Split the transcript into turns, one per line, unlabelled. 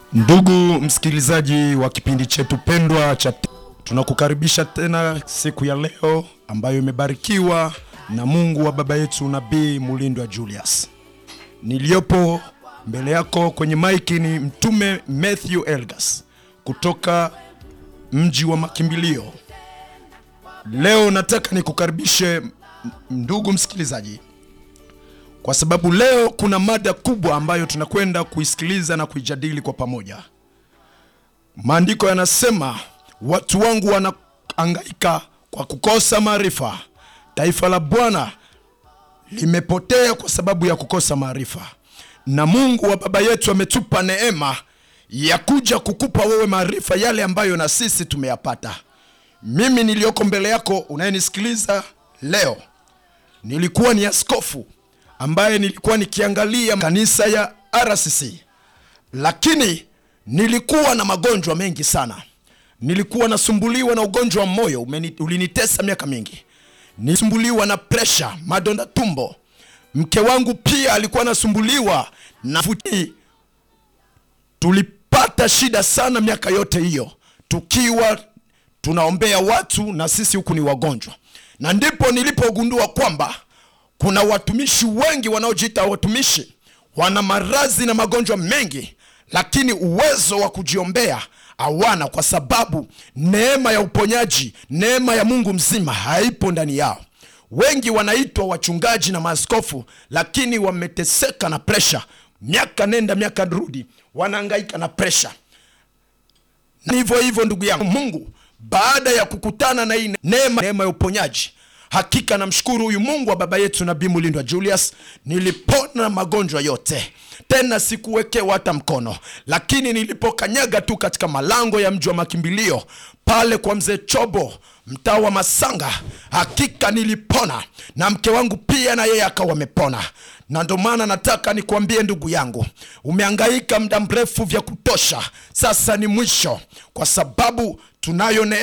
Ndugu msikilizaji wa kipindi chetu pendwa cha tunakukaribisha tena siku ya leo ambayo imebarikiwa na Mungu wa baba yetu Nabii Mulindwa Julius. Niliyopo mbele yako kwenye maiki ni Mtume Matthew Elgas kutoka mji wa makimbilio. Leo nataka nikukaribishe ndugu msikilizaji, kwa sababu leo kuna mada kubwa ambayo tunakwenda kuisikiliza na kuijadili kwa pamoja. Maandiko yanasema watu wangu wanahangaika kwa kukosa maarifa, taifa la Bwana limepotea kwa sababu ya kukosa maarifa. Na Mungu wa baba yetu ametupa neema ya kuja kukupa wewe maarifa yale ambayo na sisi tumeyapata. Mimi niliyoko mbele yako unayenisikiliza leo, nilikuwa ni askofu ambaye nilikuwa nikiangalia kanisa ya RCC, lakini nilikuwa na magonjwa mengi sana. Nilikuwa nasumbuliwa na ugonjwa wa moyo umeni, ulinitesa miaka mingi. Nilisumbuliwa na presha, madonda tumbo. Mke wangu pia alikuwa anasumbuliwa na futi. Tulipata shida sana miaka yote hiyo tukiwa tunaombea watu na sisi huku ni wagonjwa, na ndipo nilipogundua kwamba kuna watumishi wengi wanaojiita watumishi wana maradhi na magonjwa mengi, lakini uwezo wa kujiombea hawana, kwa sababu neema ya uponyaji, neema ya Mungu mzima haipo ndani yao. Wengi wanaitwa wachungaji na maaskofu, lakini wameteseka na presha, miaka nenda miaka rudi, wanahangaika na presha. Na hivyo hivyo, ndugu yangu, Mungu baada ya kukutana na hii neema, neema ya uponyaji Hakika namshukuru huyu Mungu wa baba yetu Nabii Mulindwa Julius, nilipona magonjwa yote, tena sikuwekewa hata mkono. Lakini nilipokanyaga tu katika malango ya mji wa makimbilio pale kwa mzee Chobo, mtaa wa Masanga, hakika nilipona, na mke wangu pia na yeye akawa amepona. Na ndo maana nataka nikuambie ndugu yangu, umehangaika muda mrefu vya kutosha, sasa ni mwisho, kwa sababu tunayo neema